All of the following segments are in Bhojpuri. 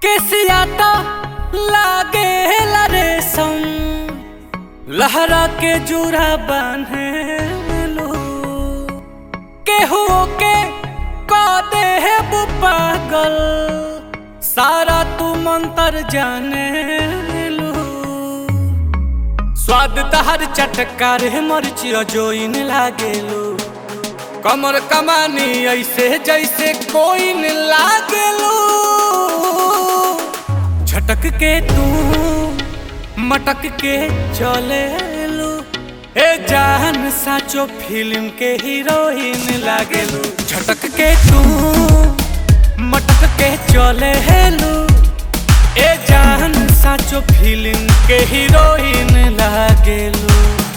केसिया तो लागे रेशम लहरा के जुरा बांधे लो केहू के का दे है वो पागल सारा तू मंतर जाने लो स्वाद तहर चटकार है मरची जोइन लागेलो कमर कमानी ऐसे जैसे कोई न लागेलो झटक के तू मटक के चले लो ए जान साचो फिल्म के हीरोइन लागेलो झटक के तू मटक के चले लो ए जान साचो फिल्म के हीरोइन लागेलो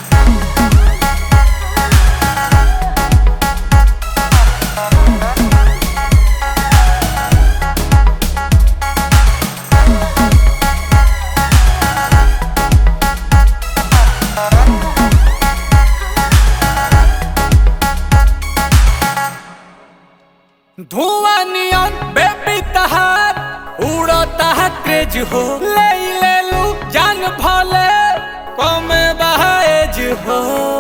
धुआं नियन बेबी तहार उड़ता है क्रेज हो ले ले लू जान भले कमे बहाएज हो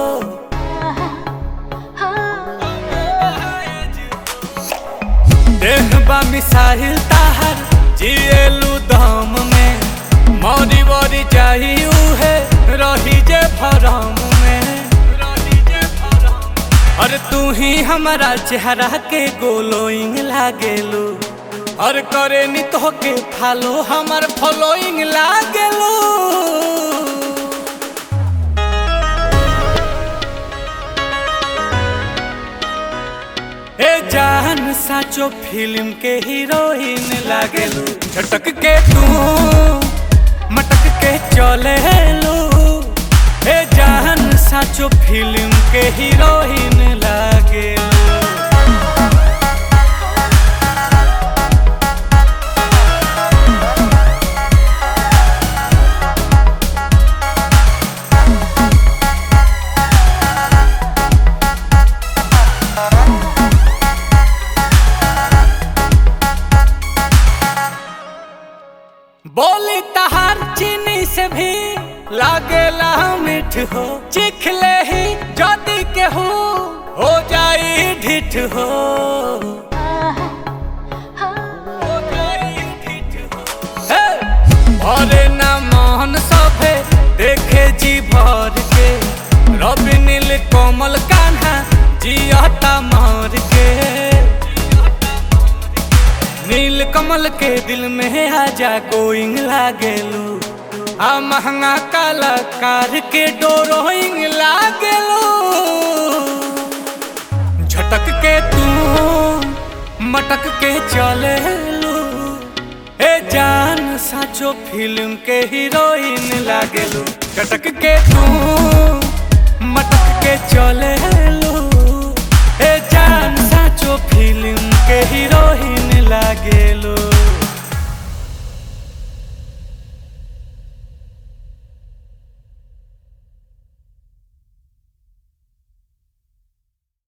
देह बा मिसाइल ताहर जिएलू दम में मौरी वरी चाहिए है रही जे भरम में रही जे भरम और तू ही हमारा चेहरा के गोलोइंग लागेलू और करे नी तो के फालो हमार फॉलोइंग लागेलू ए जान साचो फिल्म के हीरोइन लागेलू झटक के तू मटक के चले लो ए जान साचो फिल्म के हीरोइन लागेलू बोली तहार चीनी से भी लागेला मीठ हो चिखले ही जदी के हो हो जाई ढिठ हो हो जाई ढिठ हो। हे! भरे ना मोहन सभे देखे जी भर के रवि नील कोमल कान्हा जियता मार के नील कमल के दिल में आजा गोइंग लागेलू आ महंगा कलाकार के डोरोइंग लागेलू झटक के तू मटक के चले लू ए जान साचो फिल्म के हीरोइन लागेलू झटक के तू मटक के चले लू